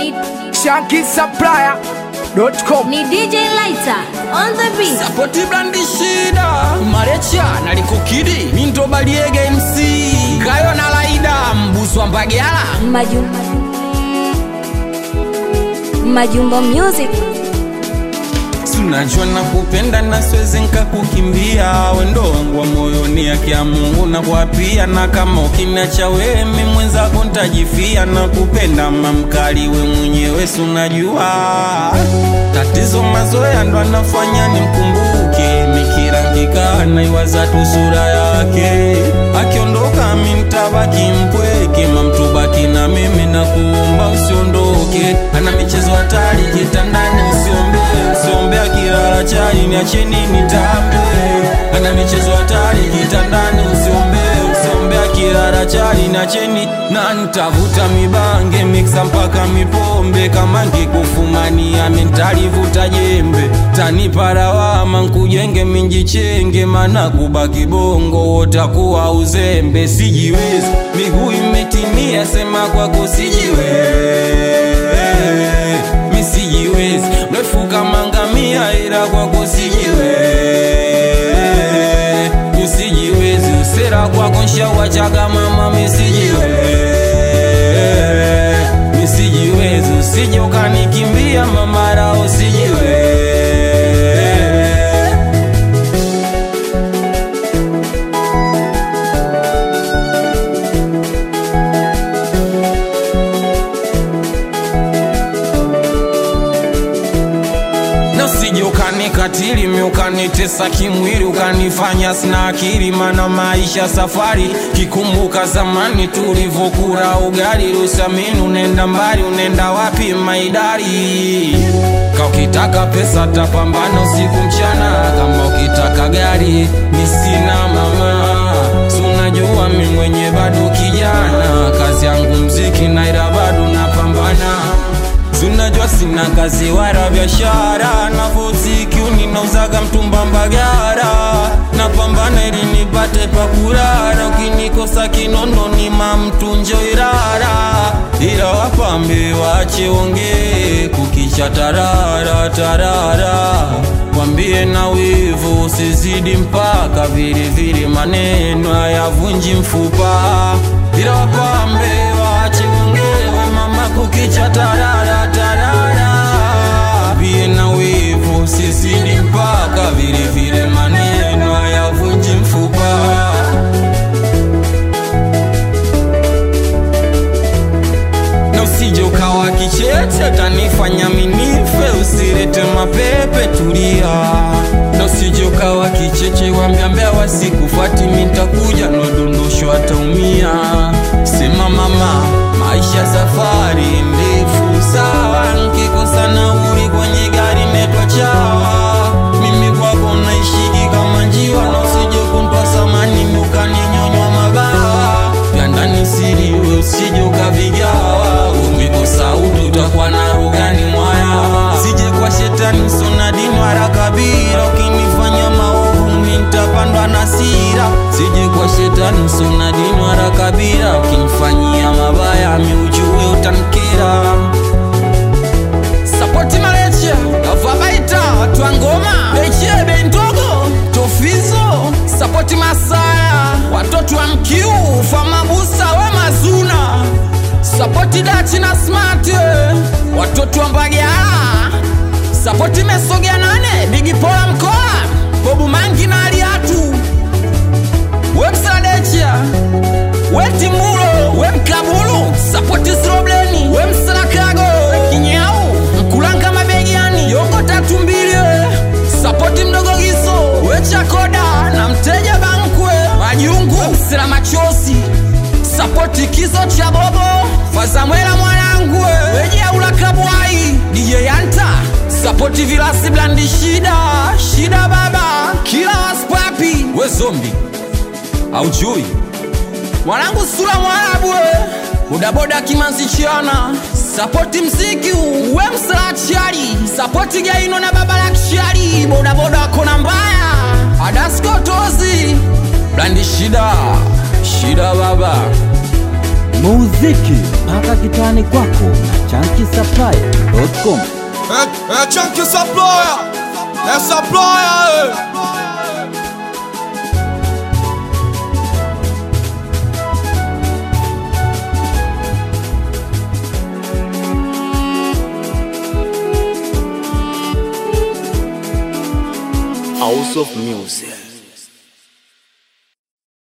Ni, shankisupplier.com ni DJ Lighter on the beat. sapoti blandi shida marecha nalikukidi minto baliege mc kayo na laida mbuswa mbagala Majumba. Majumba Music. sunajua na kupenda na siwezi nkakukimbia wendo wangu wa moyoni yake ya mungu na kuapia na kama ukiniacha wewe mi mwenzako ntajifia na kupenda mamkali we mwenyewe sunajua tatizo mazoea ndo anafanya nimkumbuke nikirangika naiwaza tu sura yake akiondoka mi ntabaki mpweke mamtubaki na mimi na kuomba usiondoke ana michezo hatari kitandani usiombe usiombe akilala chali niacheni nitambe ana michezo hatari kitandani usiombe usiombe akilala chali niacheni na nitavuta mibange miksa mpaka mipombe kama ngikufumania mentalivuta jembe taniparawama nkujenge minjichenge mana kubaki bongo wotakuwa uzembe sijiwezi miguu imetimia sema kwako sijiwezi misijiwezi mrefu kama ngamia ila kwako sijiwezi usijiwezi usera kwako nshawachaga mama misijiwezi misijiwezi usije ukanikimbia mamara usijiwezi na usije ukanikatili mi ukanitesa kimwili ukanifanya sina akili mana maisha safari kikumbuka zamani tulivyokura ugali lusamini unenda mbali unenda wapi maidari ka ukitaka pesa tapambana usiku mchana kama ukitaka gari mi sina mama Si unajua mi mwenye bado kijana kazi yangu mziki naira bado napambana Sunajua sina kazi wala biashara navoziki ninauzaga mtumba mbagara napambana ili nipate pakurara ukinikosa kinono ni mamtunjo irara ila wapambe wache ongee kukicha tarara tarara wambie na wivu usizidi mpaka vilevile maneno hayavunji mfupa ila wapambe wache ongee we mama kukicha tarara tarara bie na wivu sisidi mpaka vile vile maneno hayavunji mfupa na usije ukawa kichete tanifanya minife usirete mapepe tulia na usije ukawa kicheche wambiambia wasikufati mitakuja nodondosho ataumia sema mama maisha safari ndefu sawa nkikosa nauli kwenye gari netwa chawa mimi kwako naishiki kama njiwa na usije kuntwa samani ukaninyonywa mabawa vya ndani siriwe usije ukavigawa umikosa utu utakuwa na rugani mwaya sije kwa shetani sona dini wala kabila ukinifanya maovu mintapandwa na sira sije kwa shetani sona dini wala kabila ukinifanyia mabaya miujue utankera sapoti maleche avabaita twangoma beche bendogo tofizo sapoti masaya watoto wa mkiu famabusa wa mazuna sapoti dachi na smart watoto wa mbagala sapoti mesogea nane bigipola mkoa bobu mangi na aliatu wemsadecha wetimbulo wemkabulu sapoti srobleni wemsalakago kinyau mkulanga mabegiani yongo tatu mbili sapoti mdogo giso wechakoda na mteja bankwe majungu msila machosi sapoti kiso cha bobo fazamwela mwanangu wejeula kabwai dj yanta sapoti vilasi blandi shida shida baba kila waspapi we zombi aujui mwanangu sura mwarabu we bodaboda kimanzichiana sapoti mziki we msalachari sapoti gaino na baba la kishari bodaboda kona mbaya adaskotozi blandi shida shida baba muziki mpaka kitani kwako Chunky É, é Chunky Saploya, é Saploya, é. House of Music.